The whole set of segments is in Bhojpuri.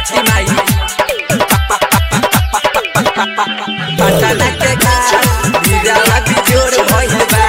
छठी माई पटना के घाट हीरावा बिजोड़ भइल बा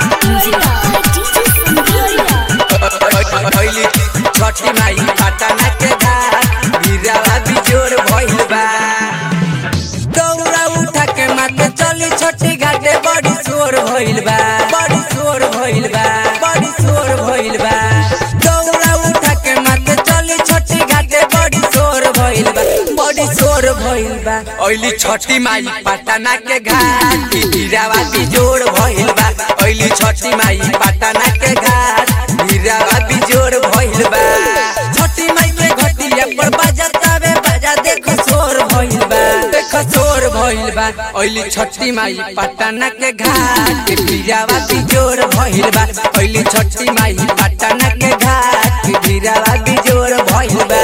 भइली छठी माई पटना के घाट हीरावा बिजोड़ भइल बा दौड़ा उठा के माथे चली छठी घाटे बड़ी शोर भइल बा बड़ी शोर भइल बा बड़ी शोर भइल बा दौड़ा उठा के माथे चली छठी घाटे बड़ी शोर भइल बा बड़ी शोर भइल बा ओइली छठी माई पटना के घाट हीरावा बिजोड़ भइल बा ओइली छठी माई पटना के घाट हीरावा बिजोड़ भइल बा छठी माई के घटिया पर बजातावे बाजा देखो शोर भइल बा देखो शोर भइल बा ओइली छठी माई पटना के घाट हीरावा बिजोड़ भइल बा ओइली छठी माई पटना के घाट हीरावा बिजोड़ भइल बा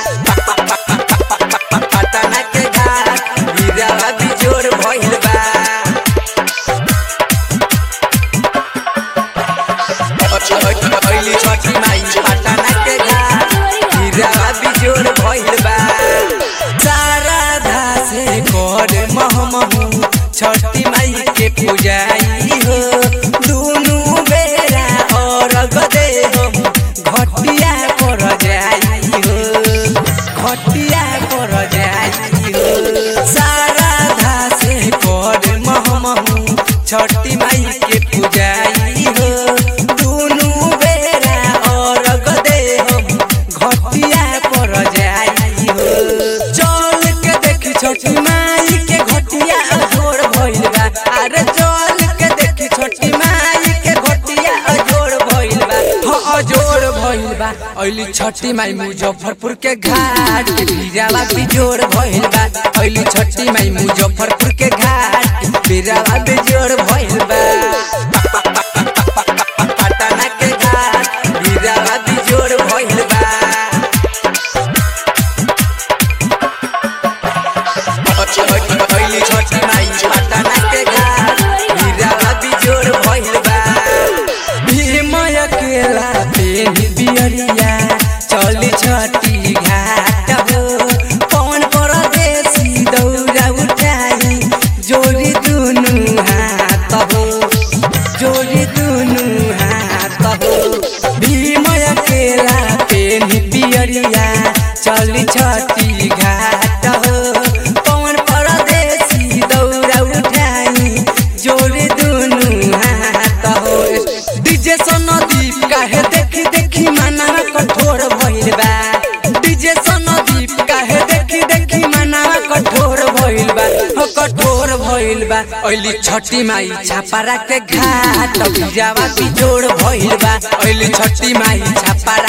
पटना के घाट हीरावा बिजोड़ भइल बा ओइली छठी माई पटना के घाट हीरावा बिजोड़ भइल बा सारा धासे कर महमहु छठी माई के पूजाई हो दुनु बेरा और गदे हो घटिया पर जाई हो घटिया पर जाई हो सारा धासे कर महमहु छठी माई के पूजाई हो दुनु बेरा और गदे हो घटिया पर जाई हो चल के देखी छोटी माई के घटिया अजोड़ भइल बा अरे चल के देखी छोटी माई के घटिया अजोड़ भइल बा हाँ अजोड़ भइल बा ओइली छठी माई मुजफ्फरपुर के घाट बीरावा बिजोड़ भइल बा ओइली छठी माई मुजफ्फरपुर के घाट बीरावा बिजोड़ भइल बा पटना के घाट बीरावा बिजोड़ भइल बा ओइली छठी माई पटना के घाट हीरावा बिजोड़ भइल बा भीमय केला पेनी बियरिया चली छठी घाट हो पवन परदेसी दौरा उठाई जोड़ी दुनु हाथ हो जोड़ी दुनु हाथ हो भीमय केला पेनी बियरिया चली छठी घाट हो पवन परदेसी दौरा उठाई जोड़ी दुनु हाथ हो डीजे सनदीप काहे देखी देखी माना कठोर भइल बा डीजे सनदीप काहे देखी देखी माना कठोर भइल बा हो कठोर भइल बा ओइली छठी माई छापारा के घाट बिजावा बिजोड़ भइल बा ओइली छठी माई छापारा